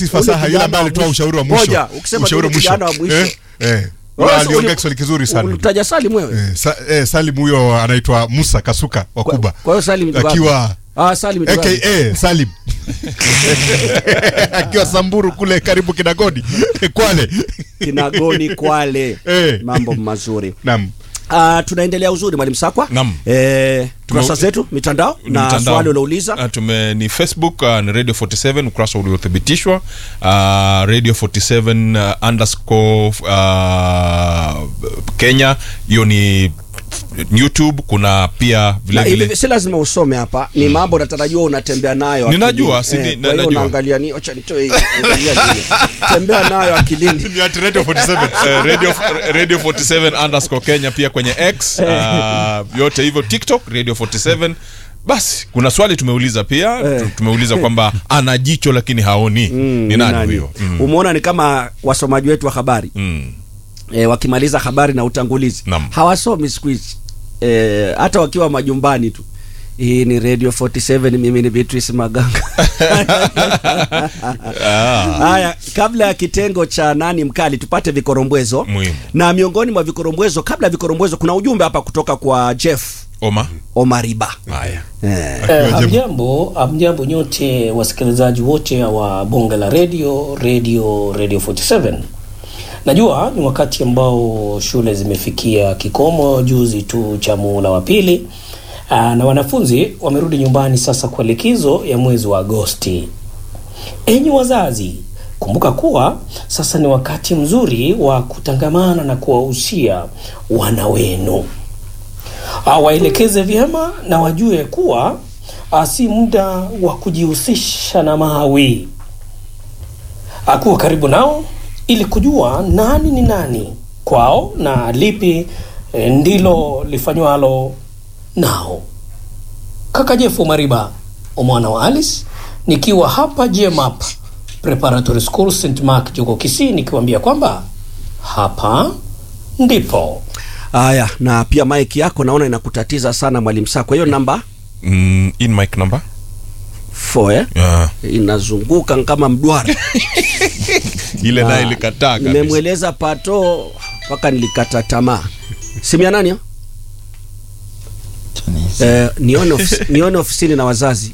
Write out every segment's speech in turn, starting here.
fasaha yule kijana ambaye wa alitoa mwisho. ushauri wa mwisho Ngoja, ukisema ushauri wa yule kijana wa mwisho mwisho. eh eh Wewe Yule aliongea uli- Kiswahili kizuri sana ulitaja Salim wewe eh, sa, eh, Salim huyo anaitwa Musa Kasuka wa Kwa- Kuba kwa hiyo Salim ni wapi? akiwa ah Salim ni wapi? aka Salim akiwa Samburu kule karibu Kinagoni Kwale Kinagoni Kwale Eh. mambo mazuri naam Uh, tunaendelea uzuri mwalimu Sakwa. Naam. Eh, kurasa Tume- zetu mitandao Ni na mtandao. swali ulouliza Ah, tume ni facebook uh, ni radio 47 ukurasa uliothibitishwa uh, radio 47 uh, underscore uh, kenya hiyo ni youtube kuna pia vile na vile hivi si lazima usome hapa, ni mambo natarajiwa unatembea nayo Ninajua, akilini. si- Eh, kwa hiyo ninajua. unaangalia ni acha nitoe hii, angalia nini. tembea nayo akilini. ni at Radio 47 Eh, radio, radio 47 underscore kenya pia kwenye x uh, yote hivyo tiktok radio 47 basi kuna swali tumeuliza pia Eh. tu- tumeuliza kwamba ana jicho lakini haoni ni nani Nani? huyo mm. Umeona ni kama wasomaji wetu wa habari Mm. e, wakimaliza habari na utangulizi Naam. hawasomi siku hizi e, hata wakiwa majumbani tu hii ni radio 47 mimi ni Beatrice Maganga haya kabla ya kitengo cha nani mkali tupate vikorombwezo Muhimu. na miongoni mwa vikorombwezo kabla ya vikorombwezo kuna ujumbe hapa kutoka kwa Jeff oma Omariba haya eh, Eh, Hamjambo, hamjambo nyote wasikilizaji wote wa bonge la radio radio radio 47. Najua ni wakati ambao shule zimefikia kikomo juzi tu cha muhula wa pili Aa, na wanafunzi wamerudi nyumbani sasa kwa likizo ya mwezi wa Agosti. Enyi wazazi, kumbuka kuwa sasa ni wakati mzuri wa kutangamana na kuwahusia wana wenu Ah, waelekeze vyema na wajue kuwa ah, si muda wa kujihusisha na mawi. Ah, Kuwa karibu nao ili kujua nani ni nani kwao na lipi eh, ndilo lifanywalo nao. Kaka Jefu Mariba, mwana wa Alice, nikiwa hapa JMAP Preparatory School St Mark Joko Kisii, nikiwaambia kwamba hapa ndipo haya na pia mike yako naona inakutatiza sana mwalimu saa kwa hiyo namba mm, in mic number 4 eh? yeah. inazunguka kama mduara ile Na naye ilikataa kabisa nimemweleza pato mpaka nilikata tamaa simu ya nani hiyo? Eh, nione, ofis, nione ofisini na wazazi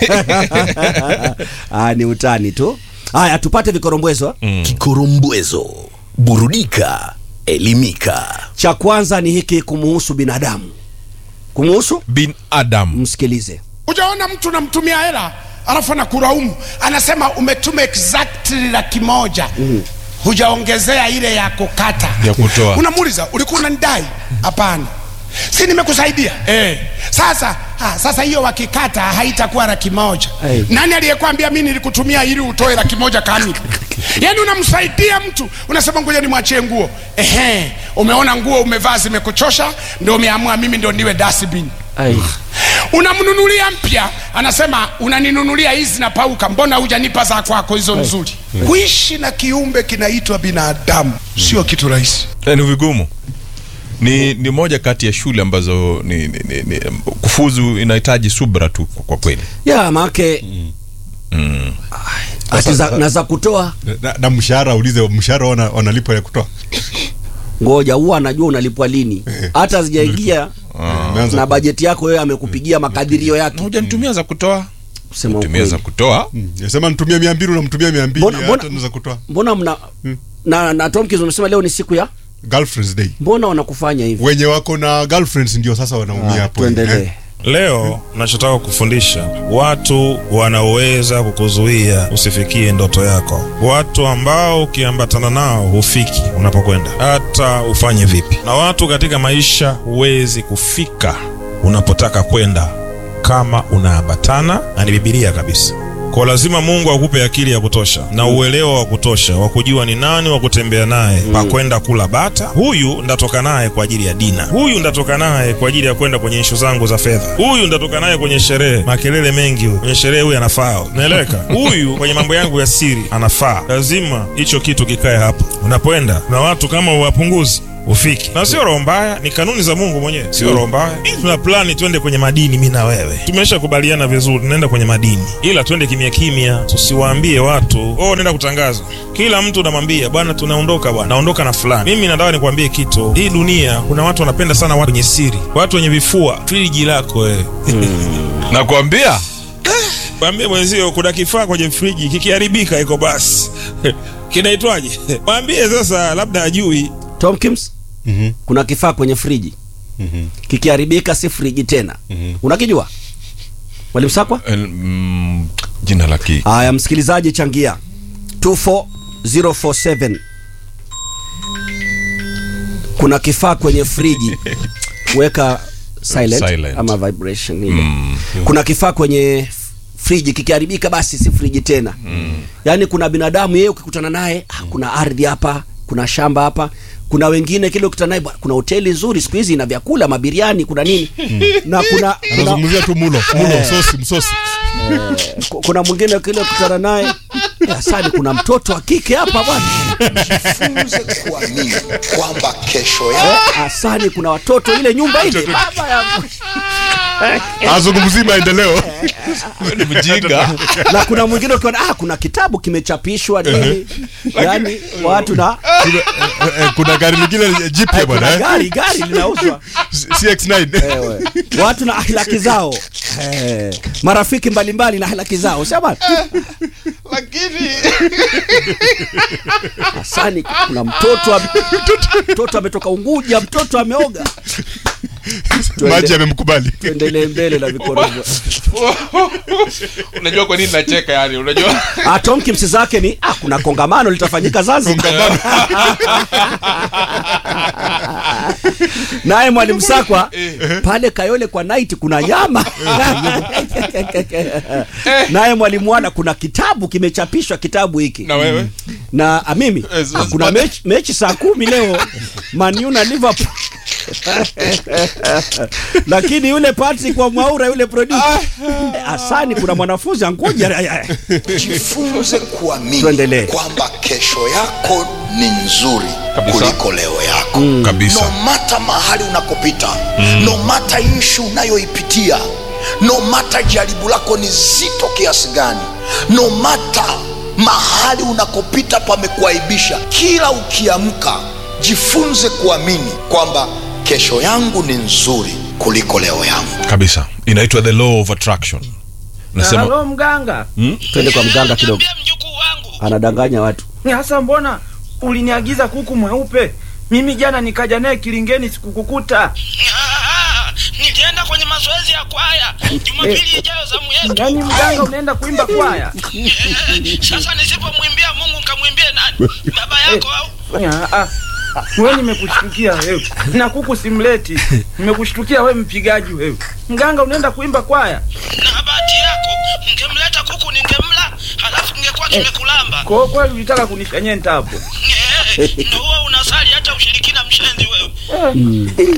ah, ni utani tu haya tupate vikorombwezo Kikorombwezo, burudika, elimika. cha kwanza ni hiki kumuhusu binadamu kumuhusu bin adam msikilize Hujaona mtu unamtumia hela alafu anakulaumu, anasema umetuma exactly laki moja hujaongezea ile ya kukata Ya kutoa. Unamuuliza, ulikuwa unanidai? Hapana, si nimekusaidia eh. Sasa ha, sasa hiyo wakikata haitakuwa laki moja. Hey. Nani aliyekwambia mimi nilikutumia ili utoe laki moja kamili? Yaani unamsaidia mtu, unasema ngoja nimwachie nguo. Ehe, umeona nguo umevaa zimekuchosha, ndio umeamua mimi ndio niwe dustbin Ai. unamnunulia mpya, anasema unaninunulia hizi na pauka, mbona hujanipa za kwako hizo nzuri? Kuishi na kiumbe kinaitwa binadamu sio kitu rahisi. Eh, ni vigumu ni ni moja kati ya shule ambazo ni, ni, ni, ni, kufuzu inahitaji subra tu kwa- kwa kweli ya maake ati za, na za kutoa na, na mshahara ulize mshahara wana, wanalipwa ya kutoa ngoja huwa anajua unalipwa lini hata zijaingia Umeanza na ku- bajeti yako wewe amekupigia makadirio yake hujanitumia za kutoa kusema tumia ukweli. za kutoa Mm, yasema nitumie mia mbili unamtumia mia mbili Mbona- mbona- hata naweza kutoa mbona mna na, na Tomkins umesema leo ni siku ya girlfriends day mbona wanakufanya hivi wenye wako na girlfriends ndio sasa wanaumia hapo tuendelee eh. Leo nachotaka kufundisha watu wanaoweza kukuzuia usifikie ndoto yako, watu ambao ukiambatana nao hufiki unapokwenda, hata ufanye vipi. Na watu katika maisha huwezi kufika unapotaka kwenda kama unaambatana, na ni Bibilia kabisa. Kwa lazima Mungu akupe akili ya kutosha na uelewa wa kutosha wa kujua ni nani wa kutembea naye pa kwenda kula bata. Huyu ndatoka naye kwa ajili ya dina, huyu ndatoka naye kwa ajili ya kwenda kwenye ishu zangu za fedha, huyu ndatoka naye kwenye sherehe, makelele mengi, huyu kwenye sherehe huyu anafaa, naeleweka. Huyu kwenye mambo yangu ya siri anafaa. Lazima hicho kitu kikae hapo unapoenda, na watu kama uwapunguzi ufiki na sio roho mbaya ni kanuni za mungu mwenyewe sio roho mbaya Hii tuna plani twende kwenye madini mi na wewe tumesha kubaliana vizuri tunaenda kwenye madini ila twende kimya kimya tusiwaambie watu oh nenda kutangaza kila mtu unamwambia bwana tunaondoka bwana naondoka na fulani mimi nataka nikwambie kitu hii dunia kuna watu wanapenda sana watu wenye siri watu wenye vifua friji lako wewe nakwambia mwambie mwenzio kuna kifaa kwenye friji kikiharibika iko basi kinaitwaje mwambie sasa labda ajui Tomkins, Mhm. kuna kifaa kwenye friji Mhm. kikiharibika si friji tena unakijua mwalimu sakwa Eh, mm, jina la ki haya msikilizaji changia 24047 kuna kifaa kwenye friji weka silent, Silent. ama vibration ile kuna kifaa kwenye friji kikiharibika basi si friji tena yaani kuna binadamu yeye ukikutana naye ah, kuna ardhi hapa kuna shamba hapa kuna wengine kile ukutana naye bwana, kuna hoteli nzuri siku hizi ina vyakula mabiriani kuna nini na kuna, kuna anazungumzia tu mulo mulo msosi msosi Ku- kuna mwingine kile kutana naye asani kuna mtoto wa kike hapa bwana jifunze kuamini kwamba kesho yako asani kuna watoto ile nyumba ile baba ya azungumzii maendeleo ni mjinga na kuna mwingine ukiona ah, kuna kitabu kimechapishwa nini yani watu na Kuna- eh, eh, kuna gari lingine jipya bwana kuna eh? gari gari linauzwa cx9 Ewe. watu na ahlaki zao eh, marafiki mbalimbali na ahlaki zao sema lakini asani kuna mtoto ame- mtoto ametoka unguja mtoto ameoga maji yamemkubali tuendelee mbele na vikorogo unajua kwa nini nacheka yani unajua Ah, Tomkins zake ni ah, kuna kongamano litafanyika Zanzibar. Naye mwalimu Sakwa pale Kayole kwa night kuna nyama. Naye mwalimu wana kuna kitabu kimechapishwa kitabu hiki. na wewe Na ah, mimi Eh, ah, kuna mechi, mechi saa kumi leo Man U na Liverpool. Lakini yule Patrick wa Mwaura yule producer eh, Asani kuna mwanafunzi angoja jifunze kuamini Tuendelee. kwamba kesho yako ni nzuri Kabisa. kuliko leo yako kabisa no mata mahali unakopita no mata ishu unayoipitia no mata jaribu lako ni zito kiasi gani no mata mahali unakopita pamekuaibisha kila ukiamka jifunze kuamini kwamba kesho yangu ni nzuri kuliko leo yangu kabisa inaitwa the law of attraction nasema Halo mganga, twende kwa mganga kidogo Niambia mjukuu wangu. anadanganya watu Ni hasa mbona uliniagiza kuku mweupe? Mimi jana nikaja naye kilingeni sikukukuta. Nilienda kwenye mazoezi ya kwaya. Jumapili ijayo zamu yetu. Yaani mganga unaenda kuimba kwaya? Sasa nisipomwimbia Mungu nikamwimbie nani? Baba yako au? Wewe nimekushtukia wewe. Na kuku simleti. Nimekushtukia wewe mpigaji wewe. Mganga unaenda kuimba kwaya? Na bahati yako ungemleta kuku ningemla, halafu ningekuwa kimekulamba. Kwa hiyo kweli ulitaka kunifanyia hapo. Ndio huwa unasali hata ushirikina mshenzi wewe.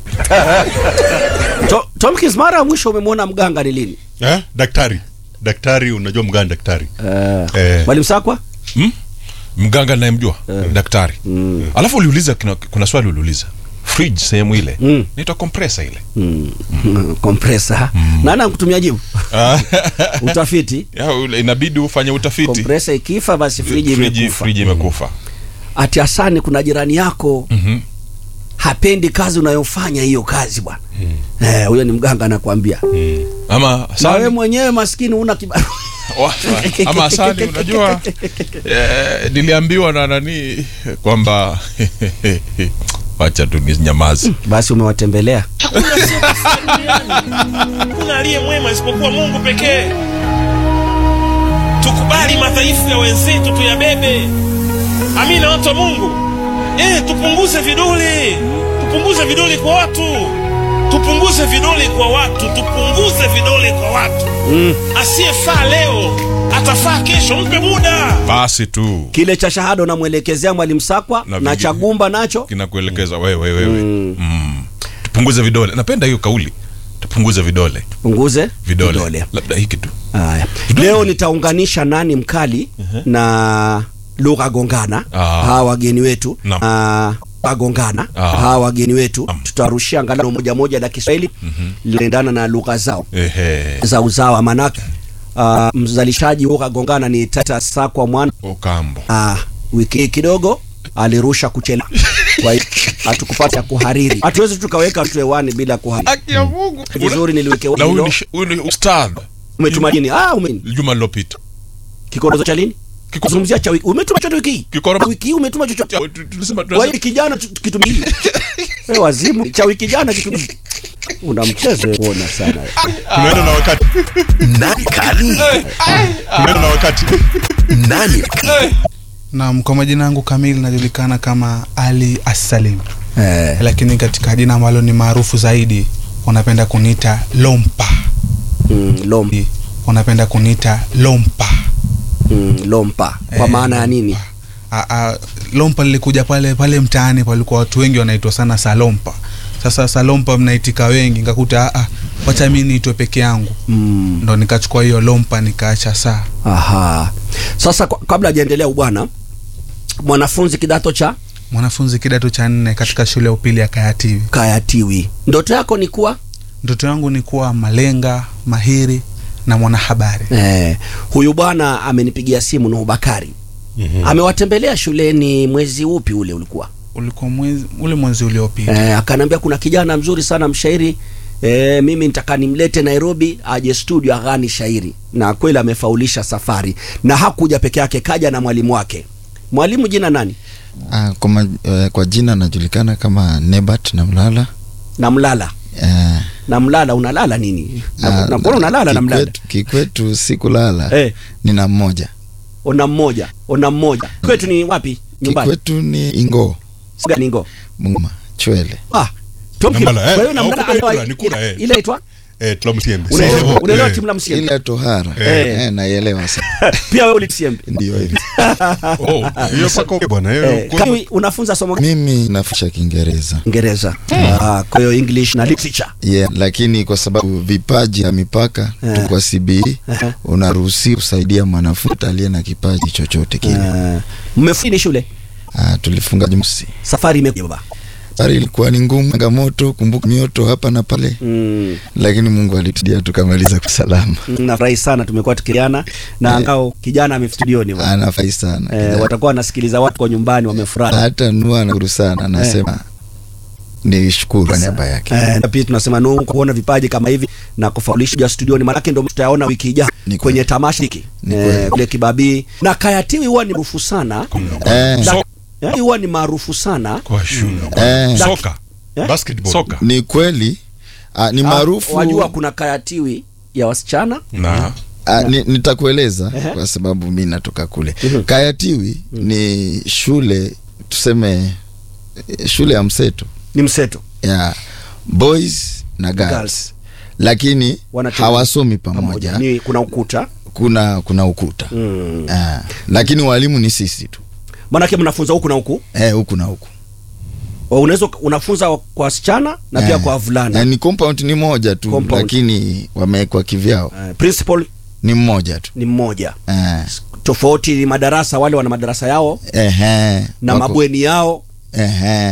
To, Tomkins mara ya mwisho umemwona mganga ni lini eh? daktari daktari unajua mgani daktari Eh. mwalimu sakwa mganga nayemjua daktari alafu uliuliza kuna, kuna swali uliuliza fridge sehemu ile Mm. naitwa compressor ile kompresa nana kutumia jibu utafiti ya, ule- inabidi ufanye utafiti kompresa ikifa basi friji friji imekufa friji imekufa ati asani kuna jirani yako Mhm. hapendi kazi unayofanya hiyo kazi bwana Eh, huyo ni mganga anakuambia ama na asali, wewe mwenyewe maskini una kibarua wa- ama asali unajua eh, niliambiwa na nani kwamba wacha tu ni nyamazi basi umewatembelea hakuna aliye mwema isipokuwa mungu pekee tukubali madhaifu ya wenzetu tuyabebe amina watu wa mungu e, tupunguze vidole tupunguze vidole kwa watu tupunguze vidole kwa watu tupunguze vidole kwa watu mm. asiyefaa leo atafaa kesho mpe muda basi tu kile cha shahada unamwelekezea mwalimu sakwa Na na, vingi- cha gumba nacho kinakuelekeza wewe wewe mm. tupunguze vidole napenda hiyo kauli tupunguze vidole punguze vidole, labda hiki tu Haya. Leo nitaunganisha nani mkali na lugha gongana Ah. hawa wageni wetu Naam. Ah, agongana Ah. hawa wageni wetu tutawarushia angalau moja moja la Kiswahili linaendana na lugha zao Ehe. za uzawa manake uh, mzalishaji huo kagongana ni Tata Sakwa mwana Okambo. uh, wiki hii kidogo alirusha kuchela kwa hiyo hatukupata kuhariri hatuwezi tukaweka tu hewani bila kuhariri Haki ya Mungu. vizuri niliweke Na huyu hilo ni sh- huyu ni ustadh. umetuma nini ah ume Juma lilopita. kikorozo cha lini kuzungumzia cha wiki umetuma chochote wiki hii Kikoro- wiki hii umetuma chochote Tulisema kwa hiyo kijana tu- kitumia hili wewe wazimu cha wiki jana kitumia una mchezo kuona sana tunaenda na wakati Nani kali? tunaenda na wakati Nani Naam, kwa majina yangu kamili najulikana kama Ali Assalim, eh lakini katika jina ambalo ni maarufu zaidi wanapenda kuniita Lompa. mm, lom, Wanapenda kuniita Lompa. mm, lompa kwa Eh, maana ya nini A, a, Lompa lilikuja pale pale mtaani, palikuwa watu wengi wanaitwa sana Salompa. Sasa Salompa mnaitika wengi, nikakuta a, a, wacha mimi niitwe peke yangu, mm. ndo nikachukua hiyo Lompa nikaacha saa. Aha. Sasa kwa- kabla hajaendelea bwana, mwanafunzi kidato cha Mwanafunzi kidato cha nne katika shule ya upili ya Kayatiwi. Kayatiwi, ndoto yako ni kuwa Ndoto yangu ni kuwa malenga, mahiri na mwanahabari. eh, huyu bwana amenipigia simu Nuhu Bakari amewatembelea shuleni mwezi upi ule ulikuwa Ulikuwa mwezi ule mwezi uliopita. eh, akaniambia kuna kijana mzuri sana mshairi eh, mimi nitaka nimlete Nairobi aje studio aghani shairi, na kweli amefaulisha safari, na hakuja peke yake, kaja na mwalimu wake. Mwalimu jina nani? Ah, kwa, ma, eh, kwa jina najulikana kama Nebat na Mlala. na Mlala Eh, na Mlala, unalala nini? Na- ah, Nakuona unalala na Mlala. kikwetu, kikwetu sikulala Eh. nina mmoja Ona mmoja, ona mmoja. Kwetu ni wapi? Nyumbani. kikwetu ni Ingo Gani ngo? Munguma Chwele. Ah. Tom Na Kila. Mbala, Kwa eh. hiyo na Au Mlala kumbe anaitwa- kura, ni kura, eh. ile inaitwa eh, Tlamsiembe. Unaelewa- Sio, unaelewa eh. timu la Msiembe. Ile tohara Eh. eh, naielewa sana Pia wewe ulitiembe. ndio hivi. Oh, hiyo paka okay bwana, hiyo Eh, kwa- Kawi unafunza somo gani? Mimi nafundisha Kiingereza Kiingereza. Ah, kwa hiyo English na literature. yeah, lakini kwa sababu vipaji ya mipaka Eh. tu kwa CBE Eh. unaruhusi kusaidia mwanafunzi aliye na kipaji chochote kile. Ah, Mmefini shule? Ah, tulifunga Jumamosi. Safari imekuja baba. Safari ilikuwa ni ngumu, changamoto, kumbuka mioto hapa na pale, Mm. lakini Mungu alitudia tukamaliza kwa salama. Nafurahi sana tumekuwa tukiliana na angao kijana amestudioni bwana. Anafurahi sana Eh, kijana. watakuwa wanasikiliza watu kwa nyumbani wamefurahi. hata Nua anashukuru sana, anasema ni shukuru kwa niaba yake. Eh, na pia tunasema Nuhu kwa kuona vipaji kama hivi na kufaulisha studioni, maanake ndio tutayaona wiki ijayo Ni kwenye kweli. tamasha hiki Ni eh, kweli. kule Kibabii na Kayatiwi huwa ni maarufu sana Eh, Da- eh, huwa ni maarufu sana Kwa shule. eh, Da- Soka. Eh? basketball. Soka. ni kweli ah, ni Ah, maarufu wajua kuna Kayatiwi ya wasichana Na Ah, ni, nitakueleza Ehe. kwa sababu mi natoka kule. Mhm. Kayatiwi ni shule tuseme, eh, shule ya mseto ni mseto ya boys na girls, Girls. lakini Wanacheza hawasomi pamoja, pamoja, ni kuna ukuta kuna kuna ukuta mm. ah, lakini walimu ni sisi tu maanake mnafunza huku na huku eh, huku na huku Wa- unaweza uka- unafunza kwa wasichana na pia Eh, kwa wavulana na ni compound ni moja tu Compound. lakini wamewekwa kivyao Eh, principal ni mmoja tu ni mmoja eh, tofauti ni madarasa wale wana madarasa yao ehe, na wako- mabweni yao ehe,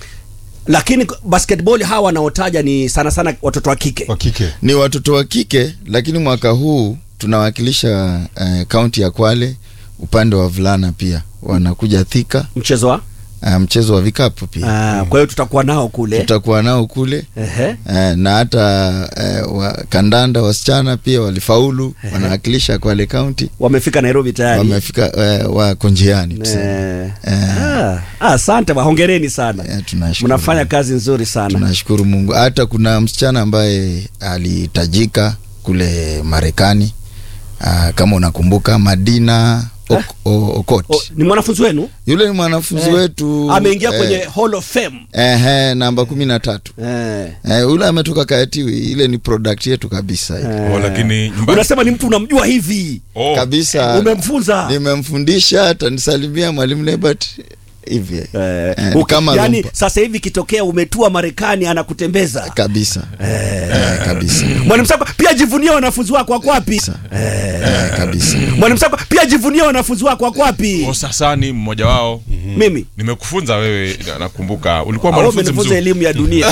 lakini basketball hawa wanaotaja ni sana sana watoto wa kike wa kike ni watoto wa kike lakini mwaka huu tunawakilisha eh, kaunti ya Kwale upande wa vulana pia wanakuja Thika mchezo wa uh, mchezo wa vikapu pia Ah, kwa hiyo tutakuwa nao kule tutakuwa nao kule Ehe. eh, na hata eh, wa, kandanda wasichana pia walifaulu wanawakilisha Kwale kaunti wamefika Nairobi tayari wamefika eh, wako njiani tuseme. Eh. Eh. Ah, ah, asante ba hongereni sana Eh, tunashukuru. mnafanya kazi nzuri sana tunashukuru Mungu. Hata kuna msichana ambaye alitajika kule Marekani ah, kama unakumbuka Madina ok, o, Okot O, ni mwanafunzi wenu yule ni mwanafunzi Eh. wetu ameingia eh, kwenye Hall of Fame ehe, namba kumi na tatu eh. eh, yule ametoka Kayatiwi, ile ni product yetu kabisa Oh, lakini nyumbani unasema ni mtu unamjua hivi oh, kabisa. umemfunza Nimemfundisha, hata nisalimia mwalimu Lebert hivi eh, Eh, ni uki- kama yani lumpa. sasa hivi kitokea umetua Marekani anakutembeza kabisa eh, kabisa mwalimu Sako pia jivunie wanafunzi wako wako wapi eh, kabisa mwalimu Sako pia jivunie wanafunzi wako wako wapi sasa ni mmoja wao mimi nimekufunza wewe na- nakumbuka ulikuwa Au mwanafunzi umenifunza mzuri elimu ya dunia